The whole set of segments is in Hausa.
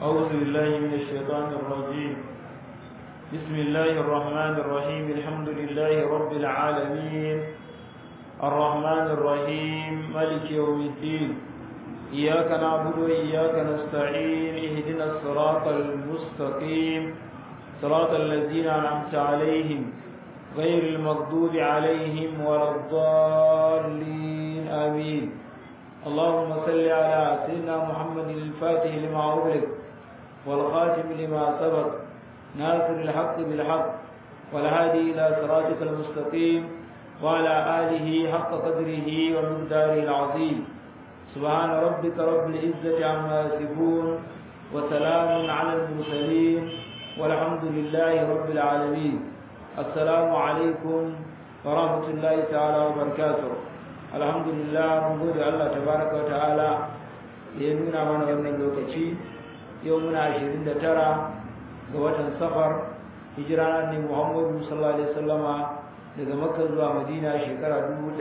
أعوذ بالله من الشيطان الرجيم بسم الله الرحمن الرحيم الحمد لله رب العالمين الرحمن الرحيم ملك يوم الدين إياك نعبد وإياك نستعين اهدنا الصراط المستقيم صراط الذين أنعمت عليهم غير المغضوب عليهم ولا الضالين آمين اللهم صل على سيدنا محمد الفاتح لما أغلق والخاتم لما سبق ناصر الحق بالحق والهادي إلى صراطك المستقيم وعلى آله حق قدره ومقداره العظيم سبحان ربك رب العزة عما يصفون وسلام على المرسلين والحمد لله رب العالمين السلام عليكم ورحمة الله تعالى وبركاته الحمد لله من gode Allah tabaraka wa ta'ala da ya nuna mana wannan lokaci yau muna 29 ga watan safar hijira ne Muhammadu sallallahu alaihi wasallama daga Makka zuwa Madina shekara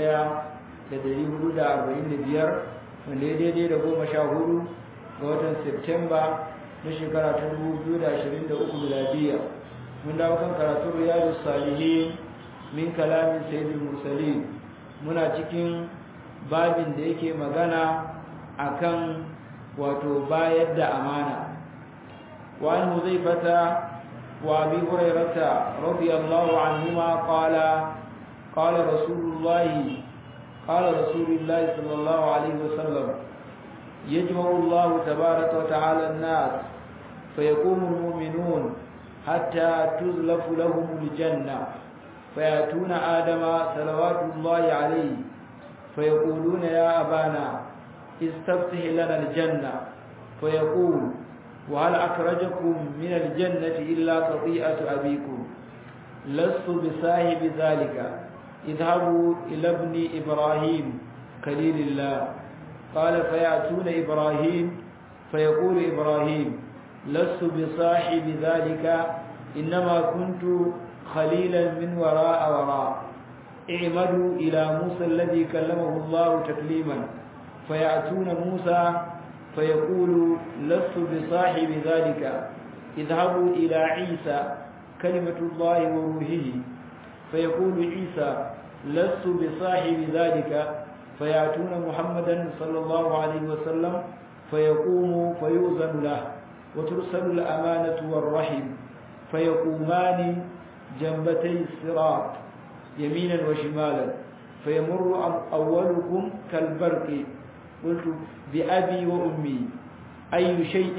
1445 wanda ya daidai da goma sha hudu ga watan Septemba na shekara ta 2023 miladiya mun dawo kan karatun riyadu salihin min kalamin sayyidul mursalin muna cikin babin da yake magana akan wato bayar da amana wa an huzaifata wa abi hurairata radiyallahu anhuma qala qala rasulullahi qala rasulullahi sallallahu alaihi wasallam يجمع الله تبارك وتعالى الناس فيقوم المؤمنون حتى تزلف لهم الجنة فيأتون آدم صلوات الله عليه فيقولون يا أبانا استفتح لنا الجنة فيقول وهل أخرجكم من الجنة إلا خطيئة أبيكم لست بصاحب ذلك اذهبوا إلى ابن إبراهيم خليل الله قال فيأتون إبراهيم فيقول إبراهيم لست بصاحب ذلك إنما كنت خليلا من وراء وراء اعمدوا إلى موسى الذي كلمه الله تكليما فيأتون موسى فيقول لست بصاحب ذلك اذهبوا إلى عيسى كلمة الله وروحه فيقول عيسى لست بصاحب ذلك فيأتون محمدا صلى الله عليه وسلم فيقوم فيؤذن له وترسل الأمانة والرحم فيقومان جنبتي الصراط يمينا وشمالا فيمر أولكم كالبرق قلت بأبي وأمي أي شيء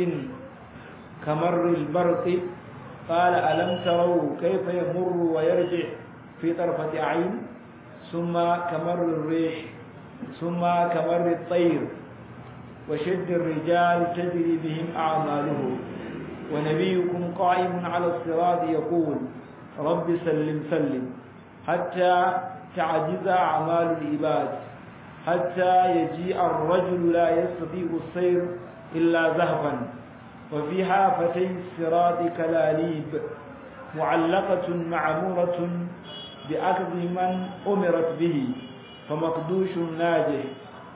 كمر البرق قال ألم تروا كيف يمر ويرجع في طرفة عين ثم كمر الريح ثم كمر الطير وشد الرجال تجري بهم أعمالهم ونبيكم قائم على الصراط يقول رب سلم سلم حتى تعجز أعمال العباد حتى يجيء الرجل لا يستطيع السير إلا ذهبا وفي حافتي الصراط كلاليب معلقة معمورة بأخذ من أمرت به فمقدوش ناجح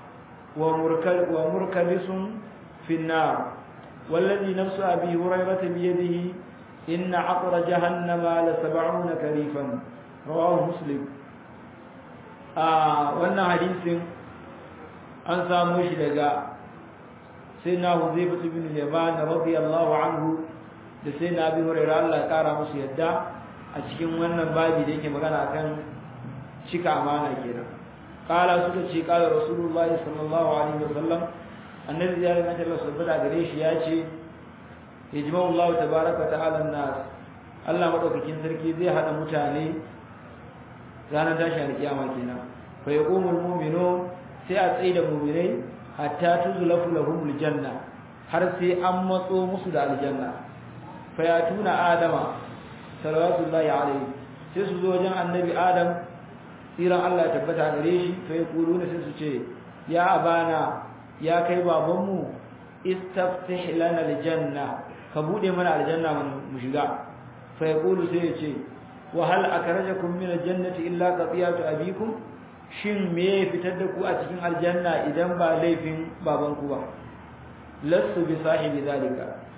ومركبس في النار والذي نفس أبي هريرة بيده إن عقر جهنم لسبعون كريفا رواه مسلم wannan hadisin an samu shi daga sayyidina Huzaifa ibn Yaman radiyallahu anhu da sayyidina Abi Hurairah Allah ya kara musu yadda a cikin wannan babi da yake magana akan cika amana kenan kala suka ce kala rasulullahi sallallahu alaihi wasallam annabi ya rinka Allah subhanahu gare shi ya ce yajma'u Allah tabaaraka ta'ala nas Allah madaukakin sarki zai hada mutane ranar tashin alkiyama kenan fa yaqumul mu'minun sai a tsaye da mu'minai hatta tuzlafu lahumul janna har sai an matso musu da aljanna fa yatuna adama salawatullahi alaihi sai su zo wajen annabi adam tsiran Allah ya tabbata gare shi fa yaquluna sai su ce ya abana ya kai babanmu istaftih lana aljanna ka bude mana aljanna mu shiga fa yaqulu sai ya ce wa hal akrajakum min aljannati illa qatiyatu abikum shin me ya fitar da ku a cikin aljanna idan ba laifin babanku ba lasu bi sahibi zalika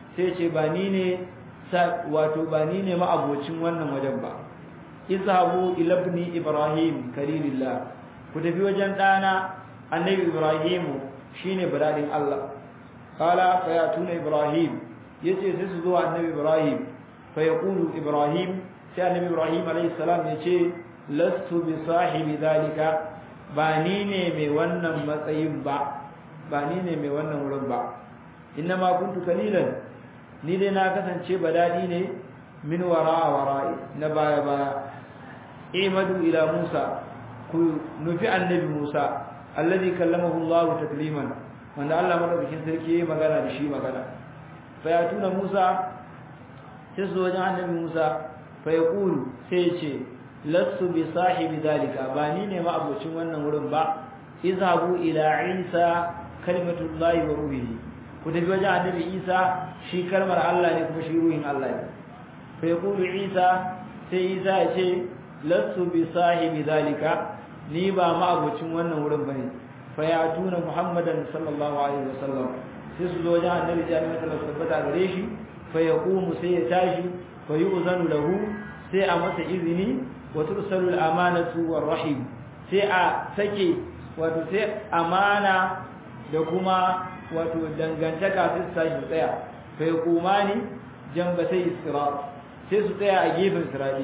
sai ce ba ni ne wato ba ni ne ma'abocin wannan wajen ba izhabu ila ibni ibrahim kalilillah ku tafi wajen dana annabi ibrahim shine biradin Allah qala fa yatuna ibrahim yace sai su zo annabi ibrahim fa yaqulu ibrahim sai annabi ibrahim alayhi salam yace lastu bi sahibi zalika ba ni ne mai wannan matsayin ba ba ni ne mai wannan wurin ba ma kuntu kalilan ni dai na kasance badadi ne min wara wara'i na baya baya imadu ila musa ku nufi annabi musa alladhi kallamahu allah takliman wanda Allah madaukakin sarki yayi magana da shi magana fa ya tuna musa sai su wajen annabi musa fa yaqulu sai ce lastu bi sahibi dalika ba ni ne ma abocin wannan wurin ba izhabu ila isa kalimatullahi wa ruhihi ku tafi wajen annabi isa shi kalmar Allah ne kuma shi ruhin Allah ne fa yaqulu isa sai isa ya ce lastu bi sahibi dalika ni ba ma abocin wannan wurin bane fa ya tuna muhammadan sallallahu alaihi wasallam sai su zo wajen annabi ya nuna Allah tabbata gare shi fa yaqumu sai ya tashi fa yu'zanu lahu sai a masa izini wa tursalu al-amanatu war-rahim sai a sake wato sai amana da kuma wato dangantaka sai su tashi tsaya fa yaqumani jambatai sirat sai su tsaya a gefen sirati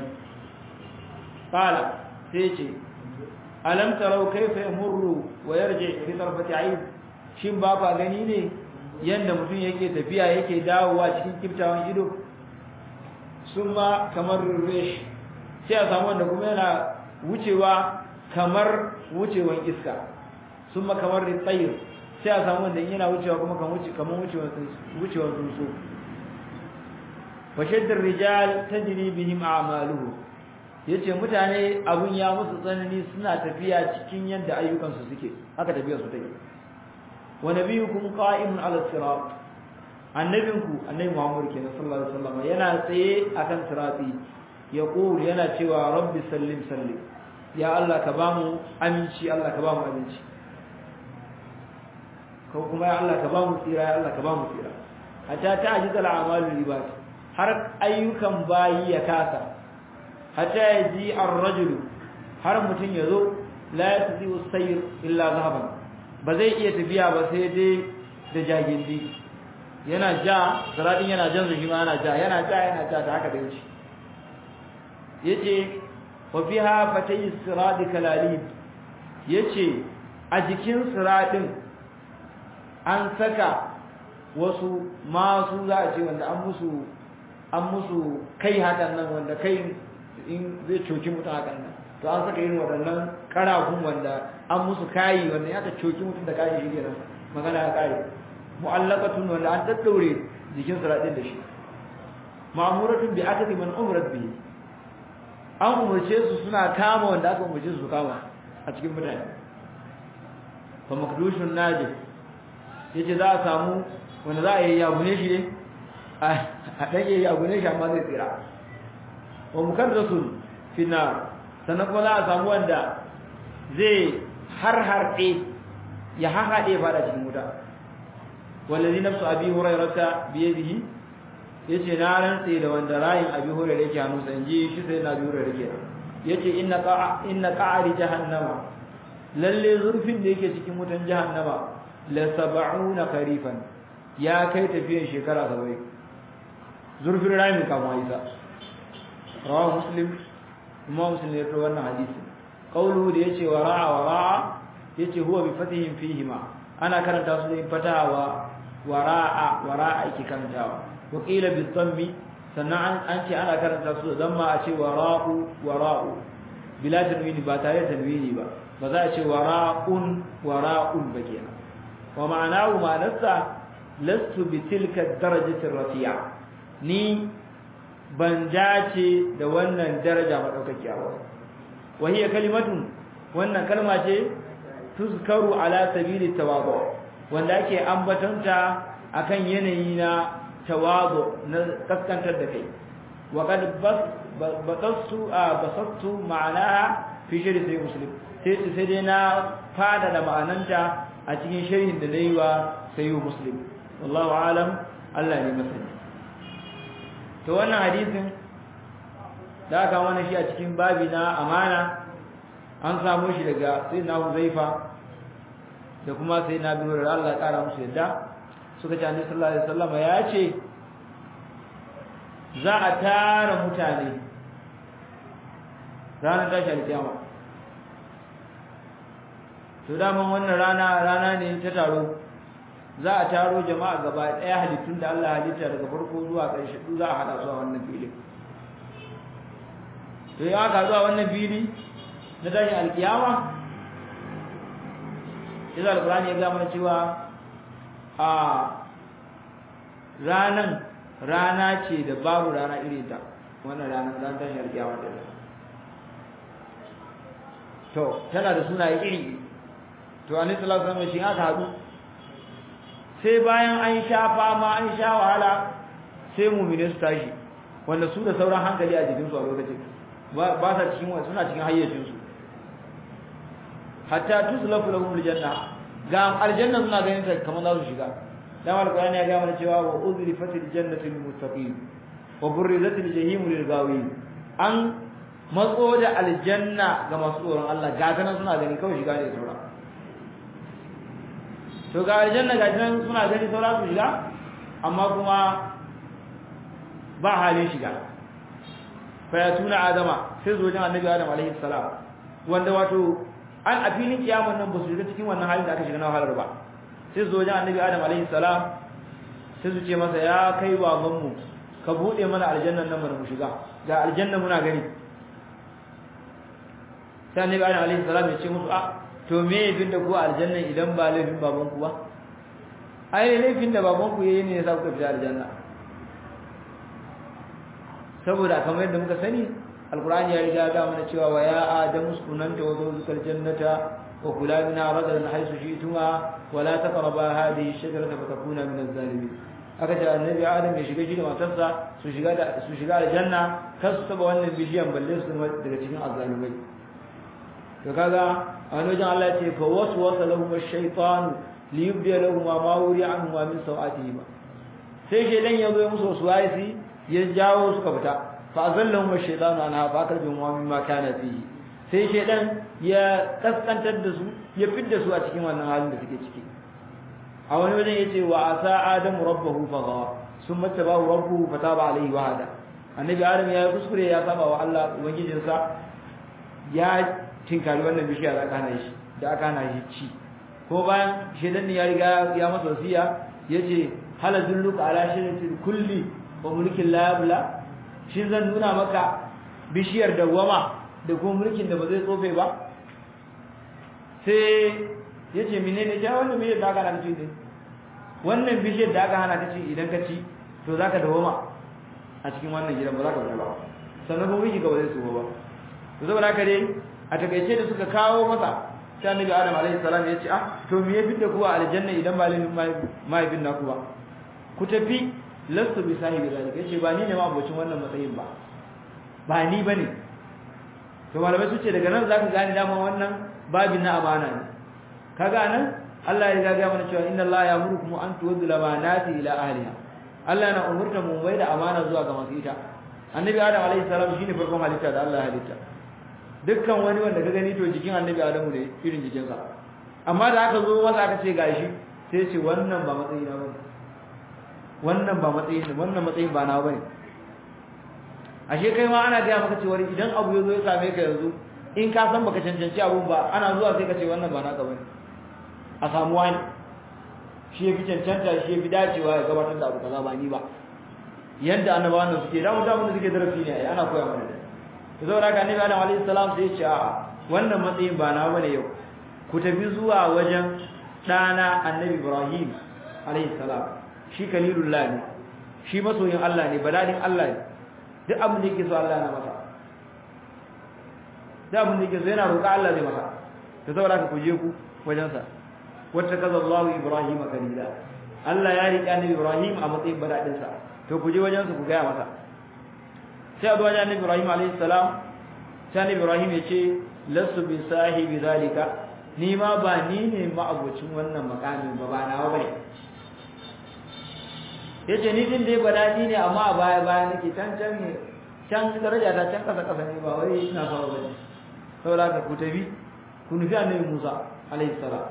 qala sai ce alam tarau kayfa yamurru wa yarji fi tarfati ayn shin ba ka gani ne yanda mutum yake tafiya yake dawowa cikin kiftawan ido summa kamar rish sai a samu wanda kuma yana wucewa kamar wucewan iska summa kamar ritayr sai a samu wanda yana wucewa kuma kan wuce kamar wucewan wucewan tsuntsu fa shaddar rijal tajri bihim a'maluhu yace mutane abun ya musu tsanani suna tafiya cikin yadda ayyukansu suke haka tafiyar su take wa nabiyukum qa'imun 'ala sirat annabinku annabi Muhammad kenan sallallahu alaihi wasallam yana tsaye akan sirati yaqul yana cewa rabbi sallim sallim ya Allah ka bamu aminci Allah ka bamu aminci ko kuma ya Allah ka bamu tsira ya Allah ka bamu tsira hatta ta'jiz al-a'malu ibad har ayyukan bayi ya kasa hatta yaji ar-rajul har mutun yazo la yatzi as-sayr illa zahaban ba zai iya tafiya ba sai dai da jagindi yana ja zaradin yana jan shi ma yana ja yana ja yana ja da haka da wuce yace wa fiha fatay sirad kalalib yace a jikin siradin an saka wasu masu za a ce wanda an musu an musu kai hakan nan wanda kai in zai coki mutum hakan nan to an saka irin waɗannan karafun wanda an musu kayi wanda ya ka coki mutum da kayi shi kenan magana ya kare mu'allaqatun wanda an daddaure jikin siradin da shi ma'muratun bi akadi man umrat bihi an umurce su suna kama wanda aka umurce su kama a cikin mutane fa makdushun najis yace za a samu wanda za a yi yabune shi ne a dage yabune shi amma zai tsira wa mukarrasun fi nar sannan kuma za a samu wanda zai har harɗe ya hahaɗe fada cikin wuta wallazi nafsu abi hurairata biyadihi yace na rantse da wanda rayin abi hurairah yake hannu san ji shi sai na abi hurairah yake yace inna qa'a inna qa'ari jahannama lalle zurfin da yake cikin wutan jahannama la sab'una kharifan ya kai tafiyan shekara 70 zurfin rayin kama isa rawahu muslim kuma muslim ya rawaito wannan hadisi qawluhu da yace wara'a wara'a yace huwa bi fatihim fihima ana karanta su da fatawa wara'a wara'a yake karantawa wa qila bi dhammi sannan an ce ana karanta su da damma a ce wara'u wara'u bila tanwini ba tare da tanwini ba ba za a ce wara'un wara'un ba kenan wa ma'anahu ma'anarsa lastu bi tilka darajati rafi'a ni ban dace da wannan daraja madaukakiya ba wa hiya kalimatun wannan kalma ce tuzkaru ala sabili tawadu wanda ake ambatanta akan yanayi na tawadu na kaskantar da kai wa qad basastu basastu ma'anaha fi shari sai muslim sai sai dai na fada da ma'ananta a cikin sharhin da nayi wa sai muslim wallahu alam Allah ne masani to wannan hadisin da aka mana shi a cikin babi na amana an samu shi daga sayyidina Huzaifa da kuma sayyidina Abu Hurairah Allah ya kara musu yadda suka ce Annabi sallallahu alaihi wasallam ya ce za a tara mutane ranar tashi alkiyama to daman wannan rana rana ne ta taro za a taro jama'a gaba ɗaya halittun da Allah halitta daga farko zuwa ƙarshe duk za a haɗa su a wannan filin to ya aka zuwa wannan fili na tashi alkiyama sai alkurani ya ga mana cewa a ranan rana ce da babu rana irin ta wannan rana ran tashi alkiyama da to tana da sunaye iri to annabi sallallahu alaihi wasallam shi aka haɗu sai bayan an sha fama an sha wahala sai mu'mini su tashi wanda su da sauran hankali a jikin su a lokacin ba sa cikin wani suna cikin hayyacin su hatta tuslafu lahum aljanna ga aljanna suna ganin ta kamar za su shiga dan alqur'ani ya ga mana cewa wa uzrifatil jannatu lil muttaqin wa burrizatil jahim lil ghawin an matso da aljanna ga masu tsoron Allah ga ta nan suna gani kawai shiga ne sauran to ga aljanna ga nan suna gani saura su shiga amma kuma ba halin shiga fa ya tuna adama sai zo jin annabi adam alaihi salam wanda wato an a filin kiyaman nan ba su shiga cikin wannan halin da aka shiga na wahalar ba sai zo jin annabi adam alaihi salam sai su ce masa ya kai baban mu ka bude mana aljannan nan mu shiga ga aljanna muna gani sai annabi adam alaihi salam ya ce musu a to me yayin da ku aljanna idan ba laifin baban ku ba ai laifin da baban ku yayi ne ya sa ku fita aljanna saboda kamar yadda muka sani alqur'ani ya riga ga mana cewa wa ya adamu sunanta wa zawjukal jannata wa kula minha ragadan haythu shi'tuma wa la taqraba hadhihi ash-shajarata fatakuna min adh-dhalimin aka ce annabi adam ya shiga shi da matarsa su shiga da su shiga aljanna kar su taba wannan bishiyan balle su daga cikin azzalimai to kaga a wani wajen Allah ya ce fa waswasa lahum ash-shaytanu liyubdi lahum ma wuri anhum min sawatihim sai shedan ya zo ya musu waswasi ya jawo suka fita fa azallahum ash-shaytanu anha fa akarbihum wa mimma kana fihi sai shedan ya kaskantar da su ya fidda su a cikin wannan halin da suke ciki a wani wajen yace wa asa adamu rabbahu fa gawa summa tabahu rabbuhu fataba alayhi wa hada annabi adam ya kuskure ya saba wa Allah ubangijinsa ya tinkari wannan bishiya da aka hana shi da aka hana shi ci ko bayan shedan ya riga ya masa wasiya yace hal dulluka ala shiratil kulli wa mulkin la yabla shin zan nuna maka bishiyar dawama da kuma mulkin da ba zai tsofe ba sai yace menene ja wannan bishiyar da aka hana ci ne wannan bishiyar da aka hana ka ci idan ka ci to zaka dawama a cikin wannan gidan ba za ka fita ba sannan kuma miji ga ba zai tsofa ba to saboda haka dai a takaice da suka kawo masa sai annabi adam alaihi salam ya ce ah to me ya fitta ku a aljanna idan ba lin mahaifin naku ba ku tafi lastu bi sahibi zalika yace ba ni ne ma abocin wannan matsayin ba ba ni bane to malamai su ce daga nan zaka gane dama wannan babin na amana ne kaga nan Allah ya ga mana cewa inna Allah ya'murukum an tuwaddu lamanati ila ahliha Allah na umurta mu mai da amana zuwa ga masu ita annabi adam alaihi salam shine farkon halitta da Allah ya halitta dukkan wani wanda ka gani to jikin annabi adamu ne irin jikinsa amma da aka zo masa aka ce gashi sai ce wannan ba matsayi na bane wannan ba matsayi ne wannan matsayin ba na bane ashe kai ma ana gaya maka cewa idan abu ya zo ya same ka yanzu in ka san baka cancanci abun ba ana zuwa sai ka ce wannan ba naka bane a samu wani shi ya fi cancanta shi ya fi dacewa ya gabatar da abu kaza ba ni ba yadda annabawan nan suke da mutum da suke darasi ne ana koya mana to saboda haka annabi Adam alaihi salam sai ya ce a wannan matsayin ba na bane yau ku tafi zuwa wajen dana annabi Ibrahim alaihi salam shi kalilullah ne shi masoyin Allah ne baladin Allah ne duk abin da yake so Allah na masa duk abin da yake so yana roƙa Allah zai masa to saboda haka ku je ku wajen sa wata kaza Allah Ibrahim kalila Allah ya riƙe annabi Ibrahim a matsayin baladin sa to ku je wajen sa ku ga masa sai abu wajen annabi Ibrahim alayhi salam sai annabi Ibrahim ya ce lasu bi sahibi zalika ni ma ba ni ne ma abocin wannan makamin ba ba nawa bane yace ni din dai badadi ne amma a baya baya nake can can ne can daraja ta can kasa kasa ne ba wai ina sama bane saboda ka ku tafi ku nufi annabi Musa alaihi salam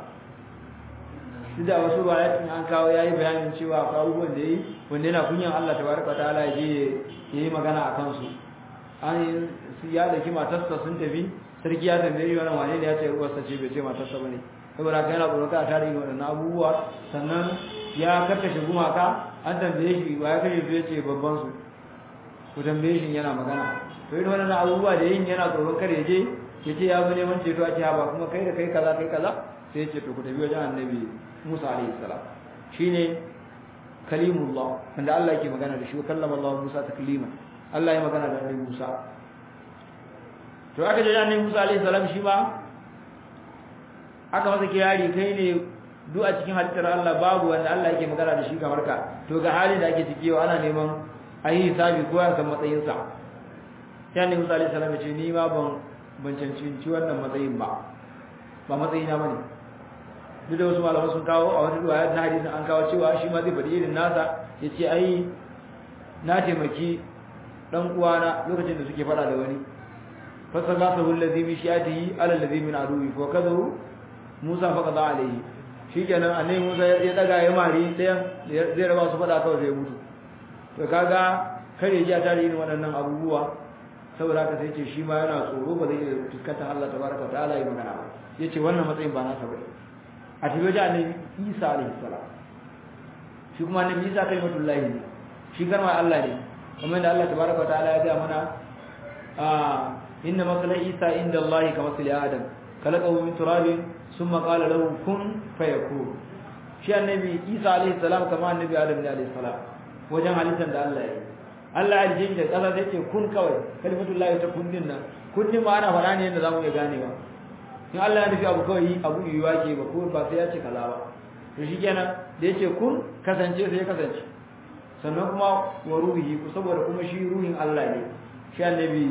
duk da wasu bayanin an kawo yayi bayanin cewa akwai abubuwan da yayi wanda yana kunyan Allah tabaraka ta'ala ya je yayi magana a kansu an ya daki matarsa sun tafi sarki ya tambaye shi wannan wane ne ya ce uwarsa ce bai ce matarsa bane saboda haka yana tsoron ka tare da wannan abubuwa sannan ya karkashe gumaka an tambaye shi ba ya kashe su ya ce babban su ku tambaye shi yana magana to irin wannan abubuwa da yin yana tsoron kar ya je ya ce ya zo neman ceto a ce ba kuma kai da kai kaza kai kaza sai ya ce to ku tafi wajen annabi Musa alaihi salam shine kalimullah wanda Allah yake magana da shi kallama Allah Musa taklima Allah ya magana da annabi Musa to aka je annabi Musa alaihi salam shi ma aka masa kirari kai ne duk a cikin halittar Allah babu wanda Allah yake magana da shi kamar ka to ga halin da ake ciki yau ana neman a yi hisabi ko ya san matsayinsa sai annabi Musa alaihi salam ya ce ni ma ban ban cancanci wannan matsayin ba ba matsayina bane duk da wasu malaman sun kawo a wata riwaya ta hadisin an kawo cewa shi ma zai faɗi irin nasa ya ce ai na taimaki dan uwana lokacin da suke faɗa da wani fasaghasahu allazi min shi'atihi ala allazi min aduwi fa kadahu Musa fa qada alayhi shikenan annabi Musa ya daga ya mari dayan zai raba su faɗa kawai sai mutu to kaga kare ji a tare irin waɗannan abubuwa saboda haka sai ce shi ma yana tsoro ba zai iya fuskantar Allah tabaraka ta'ala ya magana ba yace wannan matsayin ba nasa bane a tafi wajen annabi Isa alaihi salam shi kuma annabi Isa kalimatullahi ne shi garma Allah ne kamar da Allah tabaraka ta'ala ya ga mana ah inna masala Isa inda Allah ka masali Adam khalaqahu min turabin thumma qala lahu kun fayakun shi annabi Isa alaihi salam kamar annabi Adam ne alaihi salam wajen halittar da Allah ya yi Allah ya rije da kasa sai ce kun kawai kalimatullahi ta kun din nan kun din ma ana fara ne yadda zamu iya ganewa in Allah ya nufi abu kawai abu yiwuwa ke ba ko ba sai ya ce kaza ba to shikenan da yace kun kasance sai ya kasance sannan kuma wa ruhi ku saboda kuma shi ruhin Allah ne shi annabi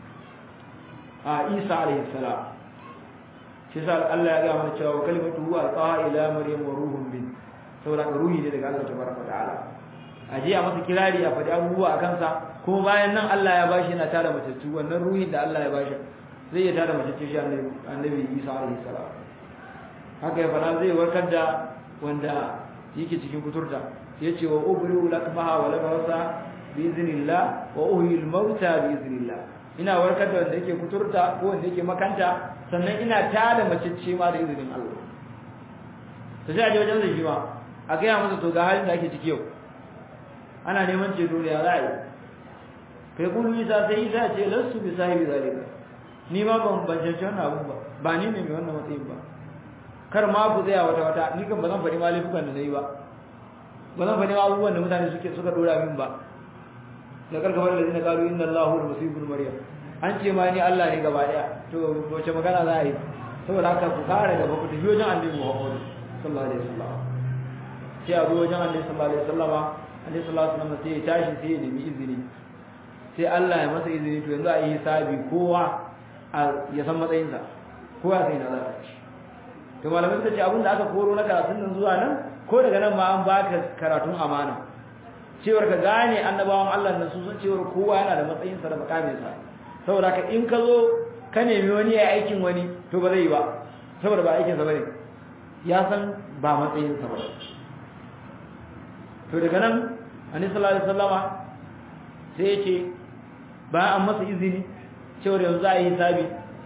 a Isa alaihi salam shi sa Allah ya ga mana cewa kalimatu huwa alqaha ila maryam wa ruhun min saboda ruhi ne daga Allah tabaraka ta'ala a je a masa kirari a faɗi abubuwa a kansa kuma bayan nan Allah ya bashi yana tada matattu wannan ruhin da Allah ya bashi zai iya tada matattu shi annabi Isa alaihi salam haka ya fara zai warkar da wanda yake cikin kuturta yace wa ubriu lakmaha wa labasa bi iznillah wa uhyi al-mauta bi iznillah ina warkar da wanda yake kuturta ko wanda yake makanta sannan ina tada macece ma da izinin Allah to sai a je wajen zai shi ma a gaya masa to ga halin da ake ciki yau ana neman ceto da za a yi kai kulu isa sai isa ce lassu bi sahibi zalika ni ma ban ban cancanci wannan abun ba ba ni ne mai wannan matsayin ba kar ma ku tsaya wata wata ni kan ba zan faɗi ma laifukan da na yi ba ba zan faɗi ma abubuwan da mutane suke suka dora min ba da karkafar da zina kalu inna allahu da musibul maryam an ce ma ni allah ne gaba daya to wace magana za a yi saboda haka ku kare gaba ku tafi wajen annabi muhammad sallallahu alaihi wasallam sai a zo wajen annabi sallallahu alaihi wasallam annabi sallallahu alaihi wasallam sai ya tashi sai ya nemi izini sai Allah ya masa izini to yanzu a yi hisabi kowa ya san matsayinsa kowa sai na za ci to malamai suka ce abinda aka koro na karatun nan zuwa nan ko daga nan ma an baka karatun amana cewar ka gane annabawan Allah nan su san cewar kowa yana da matsayinsa da makaminsa saboda ka in ka zo ka nemi wani ya aikin wani to ba zai yi ba saboda ba aikinsa bane ya san ba matsayinsa ba to daga nan annabi sallallahu alaihi wasallama sai ya ce bayan an masa izini cewar yanzu a yi hisabi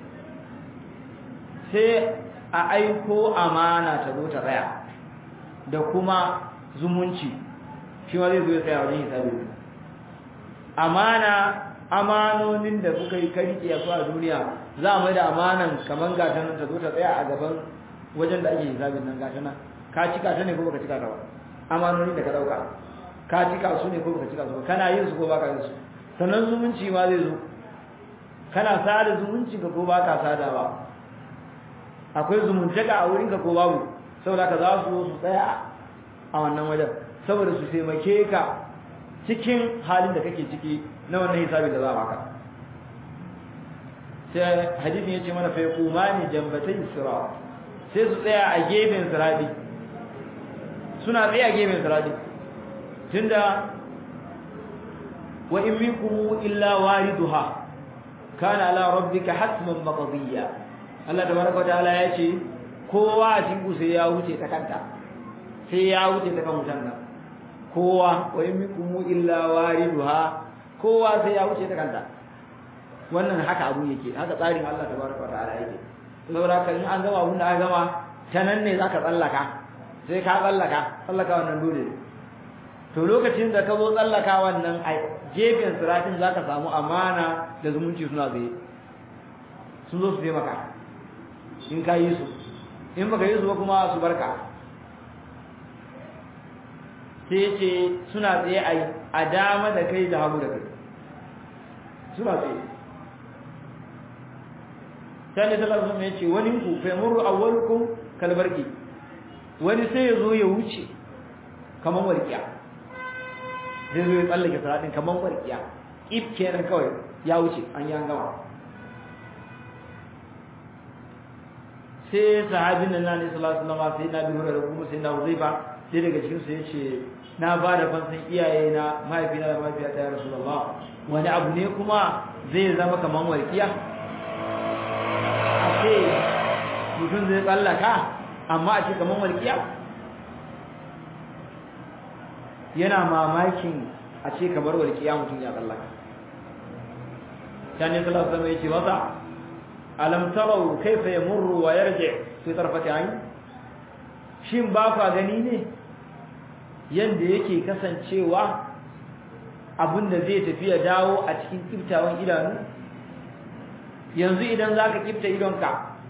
sai a aiko amana ta zo ta tsaya da kuma zumunci shi ma zai zo ya tsaya wajen hisabi amana amanonin da kuka yi kariki a a duniya za a mai da amanan kamar gata nan ta zo ta tsaya a gaban wajen da ake hisabin nan gata nan ka cika ta ne ko baka cika ta ba amanonin da ka dauka ka cika su ne ko baka cika su ba kana yin su ko baka yin su sannan zumunci ma zai zo kana sada zumunci ka ko baka sada ba akwai zumuntaka a wurinka ko babu saboda ka za su su tsaya a wannan wajen saboda su taimake ka cikin halin da kake ciki na wannan hisabin da za a baka sai hadisin yace mana fa yaqumani jambatay sirat sai su tsaya a gefen sirati suna tsaye a gefen sirati tunda wa in minkum illa wariduha kana ala rabbika hatman maqdiya Allah tabaraka wa ta'ala ya ce kowa a cikin sai ya wuce ta kanta sai ya wuce ta kan wutan nan kowa wa in minkum illa wariduha kowa sai ya wuce ta kanta wannan haka abu yake haka tsarin Allah tabaraka wa ta'ala yake saboda haka in an gama abun da aka gama ta nan ne zaka tsallaka sai ka tsallaka tsallaka wannan dole to lokacin da ka zo tsallaka wannan a gefen siratin zaka samu amana da zumunci suna zai sun zo su taimaka in ka yi su in baka yi su ba kuma su barka sai ce suna tsaye a dama da kai da hagu da kai suna tsaye sai ne sallallahu alaihi ce wani ku fa yamuru awwalukum kalbarki wani sai ya zo ya wuce kaman warkiya zai zo ya tsallake salatin kaman warkiya if kenan kawai ya wuce an yi an gama sai sahabin nan ne sallallahu alaihi wasallam sai na bi hurairu kuma sai na huzaifa sai daga cikin su yace na ba da fansan iyaye na mahaifina da mahaifiyata ya rasulullah wani abu ne kuma zai zama kaman warkiya a ce mutum zai tsallaka amma a ce kaman warkiya yana mamakin a ce kamar warkiya mutum ya tsallaka sani sallallahu alaihi wasallam yace masa alam tarau kaifa yamurru wa yarji fi tarfati ayn shin ba ka gani ne yanda yake kasancewa abinda zai tafi ya dawo a cikin kiftawan idanu yanzu idan zaka kifta idonka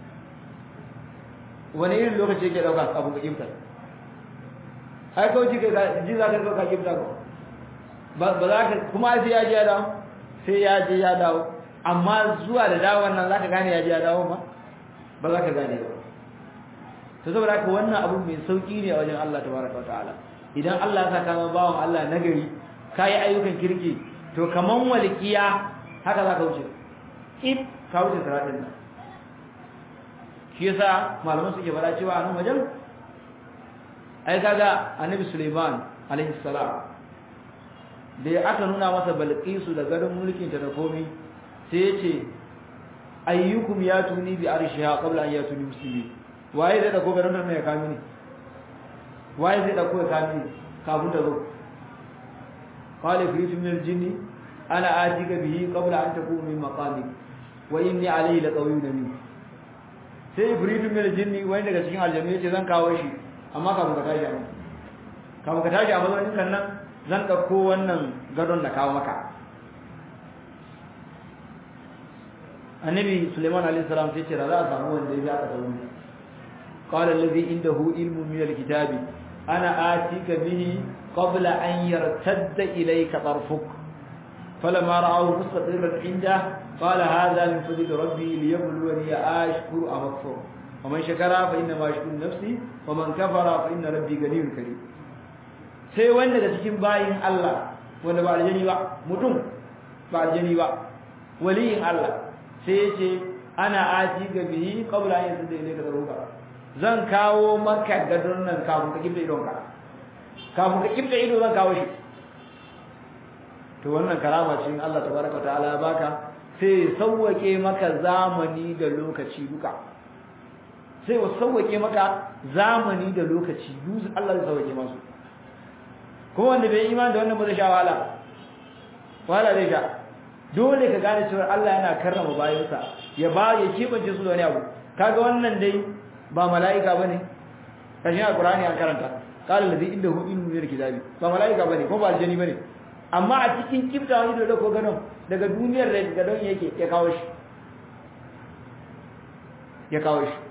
wani irin lokaci yake dauka abu ka kifta ai kawai ji ji zaka ga ka kifta ko ba za ka kuma sai ya je ya dawo sai ya je ya dawo amma zuwa da dawon nan zaka gane ya ji ya dawo ma ba za ka gane ba to saboda haka wannan abu mai sauki ne a wajen Allah tabaraka wataala idan Allah ya saka ma bawon Allah nagari kai ayyukan kirki to kaman walqiya haka za ka wuce if ka wuce siratin nan shi yasa malaman suke fara cewa a nan wajen ai kaga annabi Sulaiman alaihi salam da aka nuna masa balqisu da garin mulkin ta da komai sai ya ce ayyukum ya tuni bi arshiha qabla an yatuni muslimi waye zai dauko garin nan ya kami ni waye zai dauko ya kami ni kafin da zo qala fitu min aljinni ana atika bihi qabla an takuna min maqami wa inni alayhi laqawiyyun min sai ibritu min aljinni wani daga cikin aljannu yace zan kawo shi amma kafin ka tashi amma kafin ka tashi a mazaunin kan nan zan dauko wannan gadon da kawo maka annabi Sulaiman alayhi salam sai ce za a samu wanda ya aka samu qala allazi indahu ilmu min alkitabi ana atika bihi qabla an yartadda ilayka tarfuk فلما رأوه مستقرا عنده قال هذا من فضل ربي ليبلوني أشكر أم أكفر ومن شكر فإنما يشكر نفسي ومن كفر فإن ربي غني كريم sai wanda da cikin bayin Allah wanda ba aljani ba mutum ba aljani ba waliyin Allah sai ya ce ana aji ga bihi qabla an yasda ilayka daruka zan kawo maka gadon nan kafin ka kibda idon ka kafin ka kibda ido zan kawo shi to wannan karama ce in Allah tabaraka ta'ala ya baka sai sauwake maka zamani da lokaci duka sai wa sauwake maka zamani da lokaci yuzu Allah zai sauwake masu kuma wanda bai imani da wannan ba zai sha wahala wahala zai sha dole ka gane cewa Allah yana karrama bayansa ya ba ya kibance su da wani abu kaga wannan dai ba mala'ika bane kashin alqur'ani an karanta qala allazi indahu ilmu min kitabi ba mala'ika bane ko ba aljani bane amma a cikin kibta wani da ko gano daga duniyar da gadon yake ya kawo shi ya kawo shi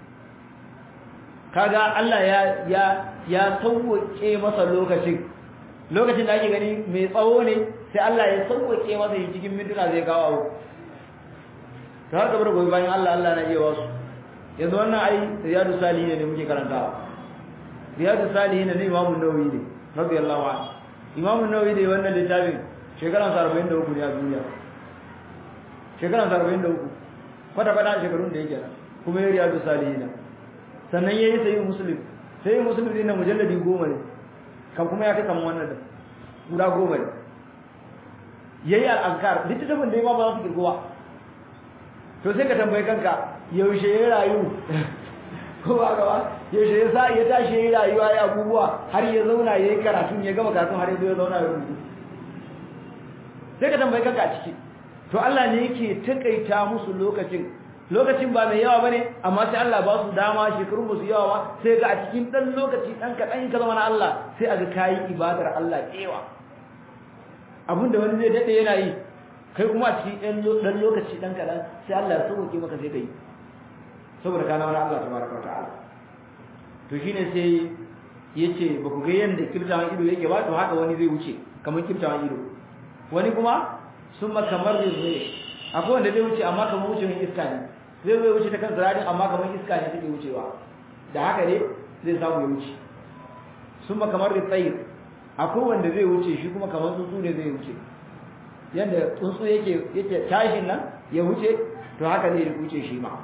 kaga Allah ya ya ya sauke masa lokacin lokacin da ake gani mai tsawo ne sai Allah ya sauke masa shi cikin mintuna zai kawo abu ta har gabar gobe bayan Allah Allah na iya wasu yanzu wannan ai riyadu salihin ne muke karantawa riyadu salihin ne imamu nawawi ne radiyallahu anhu imamu nawawi da wannan littafin shekaran 43 ne a duniya shekaran 43 kwata kwata shekarun da yake kuma ya riyadu salihin sannan yayi sayi muslim sai muslim din na mujalladi 10 ne kan kuma ya kai kaman wannan da guda goma ne yayi al-azkar littafin da ma ba za su kirgo ba to sai ka tambaye kanka yaushe ya rayu ko ba ga ba yaushe ya sa ya tashi yayi rayuwa ya abubuwa har ya zauna yayi karatu ya gama karatu har ya zo ya zauna ya rubutu sai ka tambaye kanka a ciki to Allah ne yake takaita musu lokacin lokacin ba mai yawa bane amma sai Allah ba su dama shekarun ba su yawa ba sai ga a cikin dan lokaci dan kadan ka zama na Allah sai a ga kai ibadar Allah kewa abinda wani zai dade yana yi kai kuma a cikin dan lokaci dan kadan sai Allah ya sauke maka sai kai saboda kana wani Allah tabaraka wa ta'ala to shine sai yace ba ku ga yanda kirtawan ido yake ba to haka wani zai wuce kamar kirtawan ido wani kuma summa kamar zai akwai wanda zai wuce amma kamar wucin iska ne zai zai wuce ta kan sirarin amma kamar iska ne take wucewa da haka ne zai samu ya wuce summa kamar tsayir akwai wanda zai wuce shi kuma kamar tsuntsu ne zai wuce yanda tsuntsu yake yake tashin nan ya wuce to haka zai wuce shi ma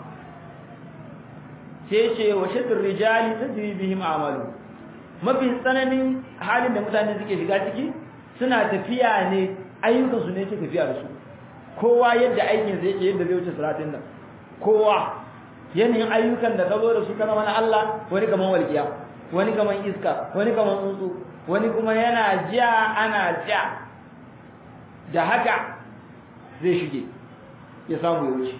sai ce wa shaddur rijali tajri bihim amalu mafi tsananin halin da mutane suke shiga ciki suna tafiya ne ayyukan su ne ke tafiya da su kowa yadda aikin sa yake yadda zai wuce siratin nan kowa yanayin ayyukan da ka zo da su kana mana Allah wani kaman walqiya wani kaman iska wani kaman tsuntsu wani kuma yana ja ana ja da haka zai shige ya samu ya wuce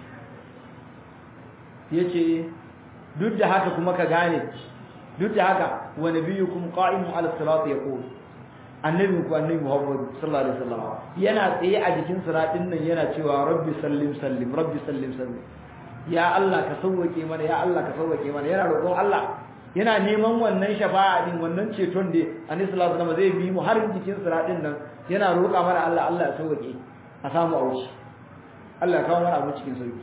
yace duk da haka kuma ka gane duk da haka wa nabiyukum qa'imun ala sirat yaqul annabi ku annabi Muhammad sallallahu alaihi wasallam yana tsaye a jikin siratin nan yana cewa rabbi sallim sallim rabbi sallim sallim ya Allah ka sauwake mana ya Allah ka sauwake mana yana roƙon Allah yana neman wannan shafa'a din wannan ceton da annabi sallallahu alaihi wasallam zai bi mu har jikin siratin nan yana roƙa mana Allah Allah ya sauwake a samu auci Allah ya kawo mana abu cikin sauki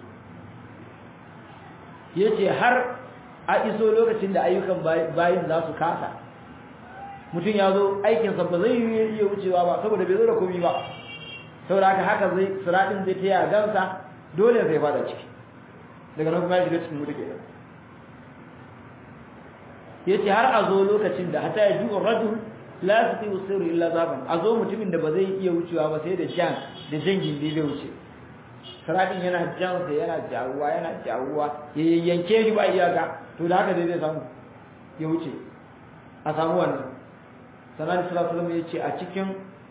yace har a iso lokacin da ayyukan bayin za su kasa mutum ya zo aikinsa ba zai yi iya wucewa ba saboda bai zo da komi ba saboda haka haka zai siratin zai ta yagansa dole zai fada ciki daga nan kuma ya shiga cikin mutu kenan yace har a zo lokacin da hata ya ji rajul la yastati usiru illa zaban a zo mutumin da ba zai iya wucewa ba sai da jan da jangin da zai wuce siratin yana jansa yana jawuwa yana jawuwa ya yanke shi ba iyaka to da haka dai zai samu ya wuce a samu wannan sanan sallallahu alaihi ya ce a cikin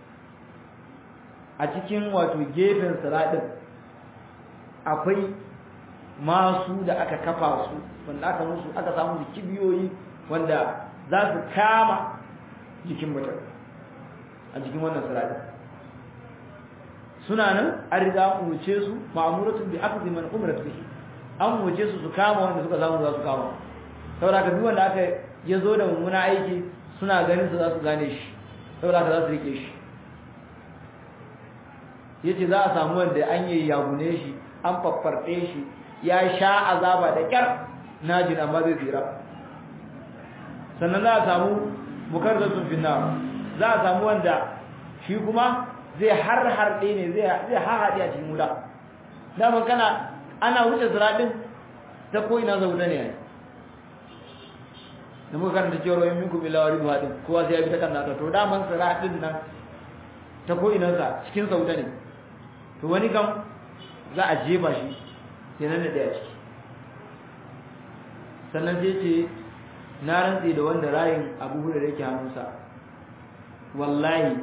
a cikin wato gefen siratin akwai masu da aka kafa su wanda aka musu aka samu da kibiyoyi wanda za su kama jikin mutum a jikin wannan siratin suna nan an riga an wuce su ma'amuratun bi akhdhi man umrat bihi an wuce su su kama wanda suka samu za su kama saboda ka duk wanda aka ya zo da mummuna aiki suna ganin su za su gane shi saboda ka za su rike shi yace za a samu wanda an yi yagune shi an faffarɗe shi ya sha azaba da kyar najin amma zai tsira sannan za a samu mukarrazun finna za a samu wanda shi kuma zai har harɗe ne zai hahaɗe a cikin wuta daman kana ana wuce ziraɗin ta ko'ina zauta ne da muka karanta cewar wayin minku bi lawari ba din kowa sai ya bi ta kan nata to daman ziraɗin nan ta ko'inansa cikin sauta ne to wani kam za a jefa shi ya nan da ɗaya ciki sannan sai ce na rantse da wanda rayin abu da yake hannunsa wallahi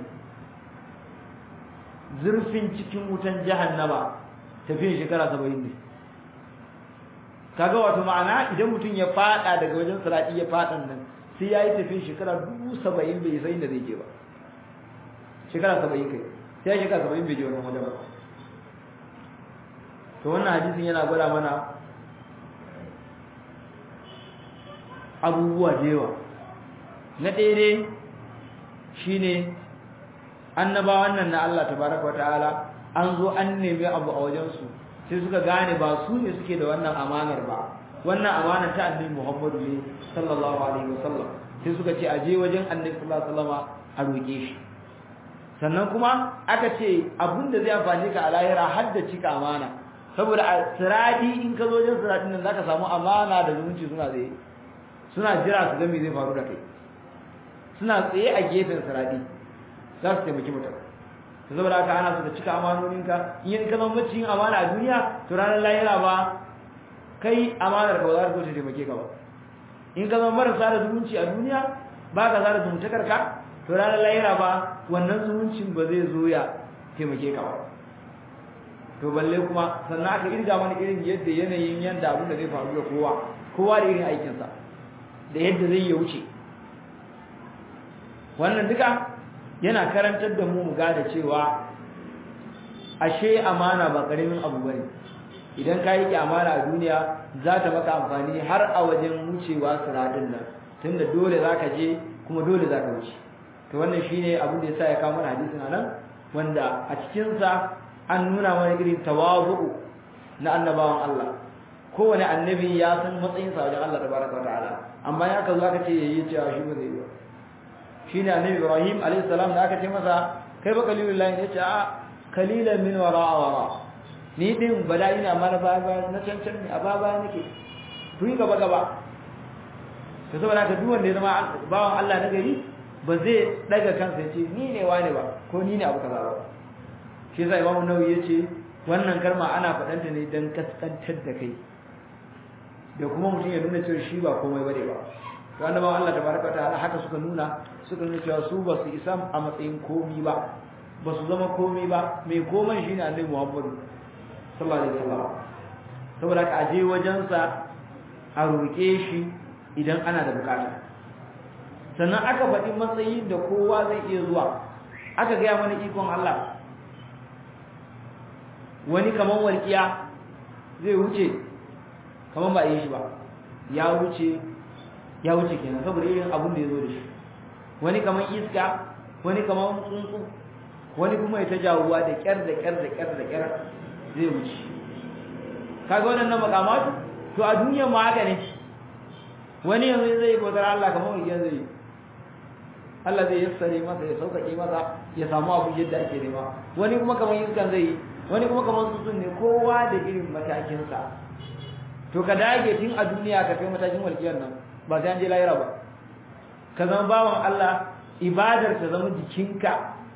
zurfin cikin wutan jahannama tafiyan shekara saba'in ne kaga wato ma'ana idan mutum ya fada daga wajen sirati ya fadan nan sai ya yi tafiyan shekara dubu saba'in bai sai inda zai je ba shekara saba'in kai sai ya shekara saba'in bai je wannan wajen ba to wannan hadisin yana gwada mana abubuwa da yawa na ɗaya ne shine annabawan nan na Allah tabaraka wa ta'ala an zo an nemi abu a wajensu sai suka gane ba su ne suke da wannan amanar ba wannan amana ta annabi Muhammadu ne sallallahu alaihi wasallam sai suka ce aje wajen annabi sallallahu alaihi wasallama a roke shi sannan kuma aka ce abinda zai amfani ka a lahira har da cika amana saboda a siradi in ka zo wajen siradin nan zaka samu amana da zumunci suna tsaye suna jira su ga me zai faru da kai suna tsaye a gefen siradi za su taimaki mutum to saboda haka ana so ka cika amanoninka in ka zama maciyin amana a duniya to ranar lahira ba kai amanar ka ba za ta zo ta taimake ka ba in ka zama marasa da zumunci a duniya ba ka zara zumuntakar ka to ranar lahira ba wannan zumuncin ba zai zo ya taimake ka ba to balle kuma sannan aka irga mana irin yadda yanayin yanda abin da zai faru da kowa kowa da irin aikinsa da yadda zai ya wuce wannan duka yana karantar da mu mu gada cewa ashe amana ba karamin abu bane idan ka yi amana a duniya za ta maka amfani har a wajen wucewa siradin nan tunda dole za ka je kuma dole za ka wuce to wannan shine abin da yasa ya kawo mana hadisin anan wanda a cikin sa an nuna mana irin tawazu na annabawan Allah kowane annabi ya san matsayin sa wajen Allah tabaraka wa ta'ala amma ya ka zo aka ce yayi cewa shi ba zai yi ba shine annabi Ibrahim alayhi salam da aka ce masa kai ba kalilullahi ne ce a kalilan min wara'a wara ni din bala ina mana ba ba na cancan ne a ba ba nake ku yi gaba gaba to saboda ka duk wanda ya zama bawan Allah na gari ba zai daga kansa ya ce ni ne wane ba ko ni ne abu kaza ba shi yasa Imam Nawawi ya ce wannan kalma ana faɗanta ne dan kaskantar da kai da kuma mutum ya nuna cewa shi ba komai bane ba to annabawan Allah tabaraka wa ta'ala haka suka nuna suka nuna cewa su ba su isa a matsayin komi ba ba su zama komi ba mai koman shine Annabi Muhammad sallallahu alaihi wasallam saboda ka aje wajensa a roƙe shi idan ana da bukata sannan aka faɗi matsayin da kowa zai iya zuwa aka gaya mana ikon Allah wani kaman walƙiya zai wuce kaman ba yi shi ba ya wuce ya wuce kenan saboda irin abin da ya zo da shi wani kaman iska wani kaman tsuntsu wani kuma ya ta jawuwa da kyar da kyar da kyar da kyar zai wuce kaga waɗannan makamatu to a duniya ma haka ne wani yanzu zai bautar Allah kamar wani zai yi Allah zai yassare masa ya sauƙaƙe masa ya samu abu yadda ake nema wani kuma kamar iskan zai yi wani kuma kamar tsuntsun ne kowa da irin matakinsa to ka dage tun a duniya ka kai matakin walƙiyar nan ba sai an je lahira ba ka zama bawan Allah ibadar ta zama jikinka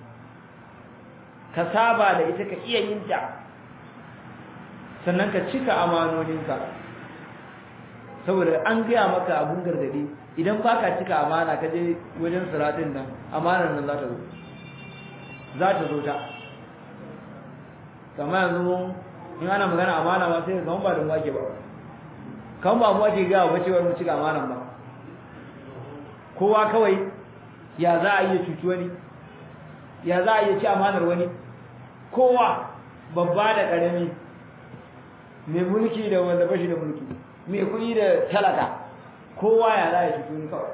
ka saba da ita ka iya yin ta sannan ka cika amanoninka saboda an gaya maka abun gargadi idan ba ka cika amana ka je wajen siratin nan amanar nan za ta zo za ta zo ta kamar yanzu in ana magana amana ma sai kamar ba da mu ake ba kamar ba mu ake gawa ba cewar mu cika amanan ba kowa kawai ya za a iya cuci wani ya za a iya ci amanar wani kowa babba da ƙarami mai mulki da wanda bashi da mulki mai kuɗi da talaka kowa ya za ya cuci wani kawai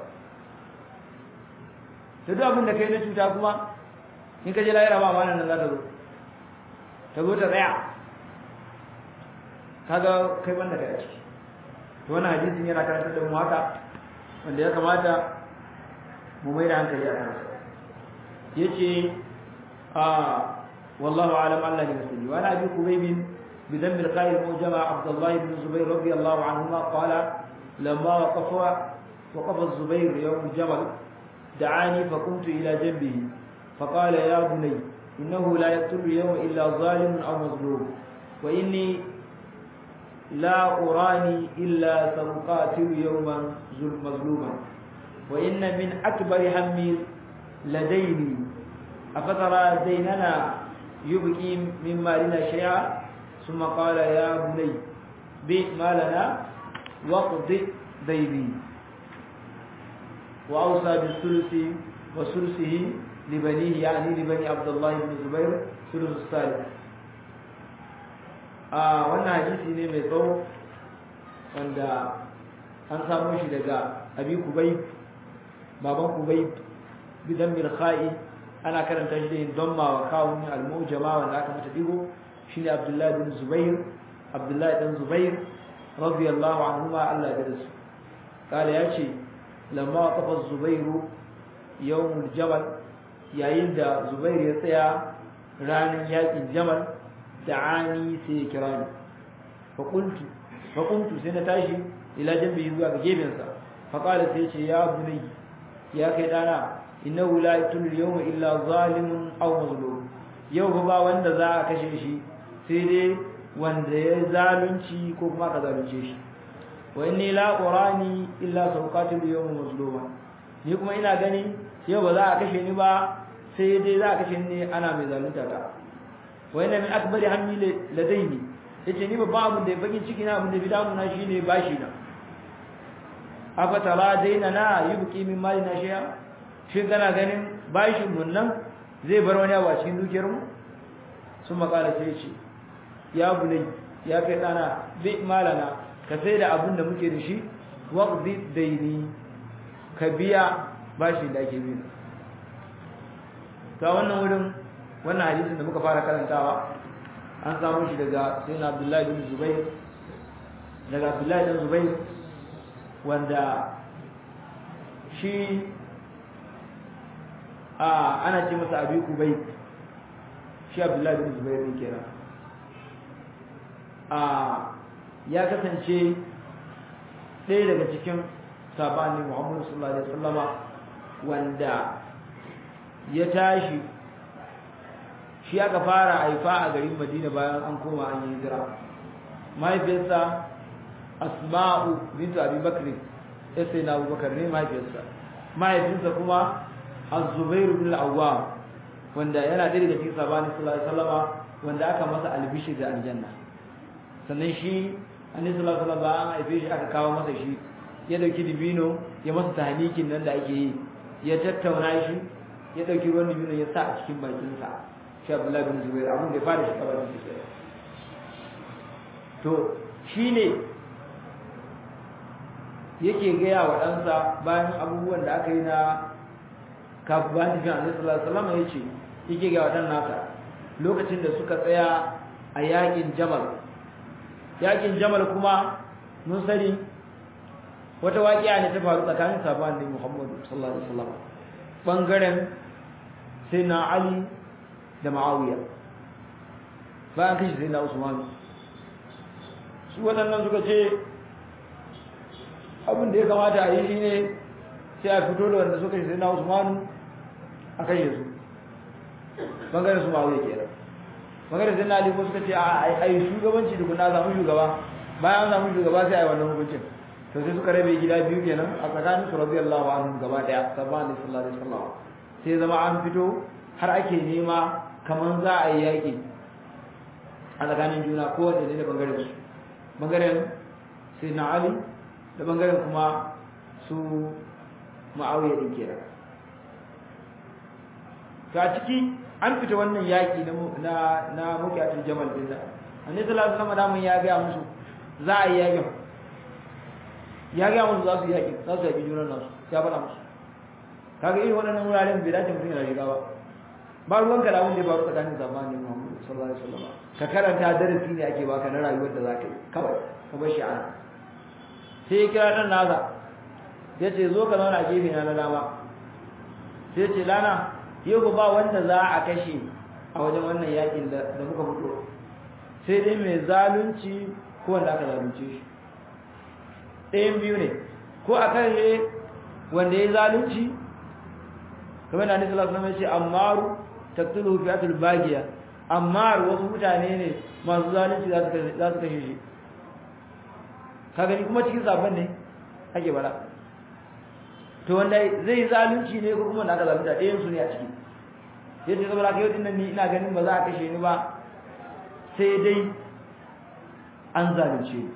da duk abin da kai na cuta kuma in ka je lahira ba amanar nan za ta zo ta zo ta tsaya kaga kai banda kai a ciki to wannan hadisin yana karantar da mu haka wanda ya kamata mu mai da hankali a kansa yace a wallahu alam Allah ne musulmi wa abi kubayb بذنب القائل موجب عبد الله بن الزبير رضي الله عنهما قال لما وقف وقف الزبير يوم الجمل دعاني فقمت إلى جنبه فقال يا بني إنه لا يقتل اليوم إلا ظالم أو مظلوم وإني لا أراني إلا سأقاتل يوما مظلوما وإن من أكبر همي لديني أفترى ديننا يبكي من مالنا شيئا ثم قال يا بني بئ مالنا واقض ديني وأوصى بالثلث وثلثه لبنيه يعني لبني عبد الله بن الزبير ثلث الثالث a wannan hadisi ne mai tsawo wanda an samu shi daga abi kubai baban kubai bidan mirkhai ana karanta shi da yin damma wa kawun al-mujama wanda aka mata digo shine abdullahi bin zubair abdullahi dan zubair radiyallahu anhuma Allah ya dace kala yace lamma qafa zubairu yawmul jabal yayin da zubair ya tsaya ranar yakin jamal da'ani sai ya kira ni fa qultu fa qumtu sai na tashi ila jambi zuwa ga gebensa fa qala sai ce ya bunai ya kai dana innahu la yatul yawma illa zalimun aw mazlum yau ba wanda za a kashe shi sai dai wanda ya zalunci ko kuma ka zalunce shi wa inni la qurani illa sawqatul yawma mazluma ni kuma ina gani yau ba za a kashe ni ba sai dai za a kashe ni ana mai zalunta ta wa inna min akbari hammi ladaini yace ni babban abin da ya bakin ciki na abin da bidamu na shine bashi na afatara daina na yubqi min mali na shiya shin kana ganin bashin mun nan zai bar wani abu a cikin dukiyar mu sun makala sai ce ya bulai ya kai dana bi malana ka sai da abin da muke da shi waqdi daini ka biya bashi da ake bi ta wannan wurin wannan hadisin da muka fara karantawa an samu shi daga sayyidina Abdullahi bin Zubair daga Abdullahi bin Zubair wanda shi a ana ce masa abi kubai shi Abdullahi bin Zubair ne kenan a ya kasance ɗaya daga cikin sabanin Muhammadu sallallahu alaihi wasallama wanda ya tashi shi aka fara haifa a garin Madina bayan an koma an yi hijira mahaifiyarsa Asma'u bintu Abi Bakr ya sai na Abubakar ne mahaifiyarsa mahaifinsa kuma Az-Zubair bin Al-Awwam wanda yana ɗaya daga cikin sabani sallallahu alaihi wasallama wanda aka masa albishir da aljanna sannan shi annabi sallallahu alaihi wasallam an haife shi aka kawo masa shi ya dauki dibino ya masa tahnikin nan da ake yi ya tattauna shi ya dauki ruwan dibino ya sa a cikin bakinsa shi Abdullahi bin Zubair abin da ya fara shi kabarin shi to shine yake gaya wa ɗansa bayan abubuwan da aka yi na kafin bayan tafiya Annabi sallallahu alaihi wasallam yace yake gaya wa ɗan nasa lokacin da suka tsaya a yakin Jamal yakin Jamal kuma mun sani wata waƙiya ne ta faru tsakanin sahabban Annabi Muhammad sallallahu alaihi wasallam bangaren sai na Ali da ma'awiya bayan kashi sai na usman su waɗannan suka ce abin da ya kamata a yi shi ne sai a fito da wanda suka shi sai na usman a kashe su bangaren su ma'awiya ke nan bangaren sai na aliko suka ce a yi shugabanci da kuna zamu shugaba bayan zamu shugaba sai a yi wannan hukuncin to sai suka rabe gida biyu kenan a tsakanin su radiyallahu anhu gaba daya sabban sallallahu alaihi wasallam sai zama an fito har ake nema kamar za a yi yaƙi a tsakanin juna kowane ne da bangaren su bangaren sai na ali da bangaren kuma su ma'auya ɗin kera ta ciki an fita wannan yaƙi na na mukiyatul jamal din da annabi sallallahu alaihi wasallam ya ga musu za a yi yaƙin ya ga musu za su yi yaƙin za su yaƙi junan nasu ya faɗa musu kaga irin waɗannan wuraren bai dace mutum yana shiga ba ba ruwanka da abin da ya faru tsakanin zamanin Muhammad sallallahu alaihi wasallam ka karanta darasi ne ake baka na rayuwar da zaka yi kawai ka bar shi ana sai ya kira dan nasa ya ce zo ka zauna a gefe na na dama sai ce lana yau ba wanda za a kashe a wajen wannan yakin da da muka fito sai dai mai zalunci ko wanda aka zalunce shi ɗayan biyu ne ko a kashe wanda ya zalunci kamar da Annabi sallallahu alaihi wasallam ya ce ammaru taqtulu fi'atul bagiya ammar wasu mutane ne masu zalunci za su kashe za su kashe shi ka gani kuma cikin sabon ne ake bala to wanda zai zalunci ne ko kuma da aka zalunta ɗayan su ne a ciki yadda saboda kai yau nan ni ina ganin ba za a kashe ni ba sai dai an zalunce ni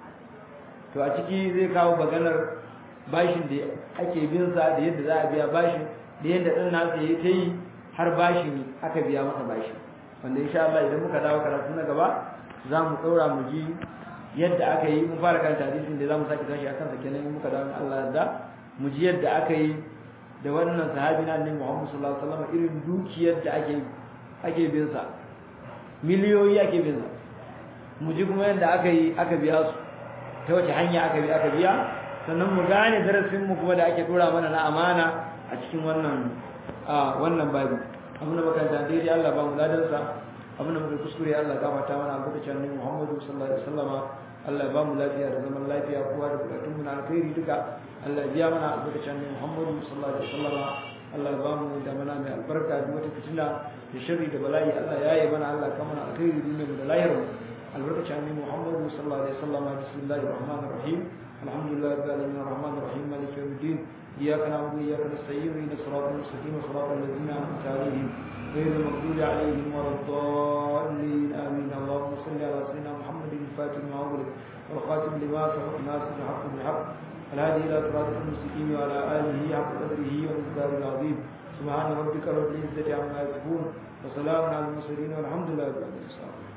to a ciki zai kawo maganar bashin da ake bin sa da yadda za a biya bashin da yadda ɗan nasa ya ta yi har bashin aka biya masa bashi wanda insha Allah idan muka dawo karatu na gaba za mu ɗaura mu ji yadda aka yi mun fara karanta hadisin da za mu sake tashi a kansa kenan in muka dawo Allah da mu ji yadda aka yi da wannan sahabi na annabi Muhammad sallallahu alaihi wasallam irin dukiyar da ake ake bin sa miliyoyi ake bin sa mu ji kuma yadda aka yi aka biya su ta wace hanya aka bi aka biya sannan mu gane darasin mu kuma da ake dora mana na amana a cikin wannan a wannan babu abin da makaranta daidai Allah ba mu ladan sa abin da muka kuskure Allah gafarta mana albarkacin annabi Muhammad sallallahu alaihi wasallama Allah ya ba mu lafiya da zaman lafiya kowa da bukatun mu na alkhairi duka Allah ya biya mana albarkacin annabi Muhammad sallallahu alaihi wasallama Allah ya ba mu da mana mai albarka duk wata fitina da sharri da bala'i Allah ya yi mana Allah ka mana alkhairi duniyar da lahira albarkaci annabi Muhammad sallallahu alaihi wasallam bismillahir rahmanir rahim alhamdulillahi rabbil alamin arrahmanir rahim maliki yawmiddin iyyaka na'budu wa iyyaka nasta'in ihdinas siratal mustaqim siratal ladzina an'amta alaihim غير المغضوب عليهم ولا الضالين آمين اللهم صل على سيدنا محمد الفاتح لما أغلق والخاتم لما سبق الناس بالحق بالحق الهادي إلى صراط المستقيم وعلى آله حق قدره ومقداره العظيم سبحان ربك رب العزة عما يصفون وسلام على المرسلين والحمد لله رب العالمين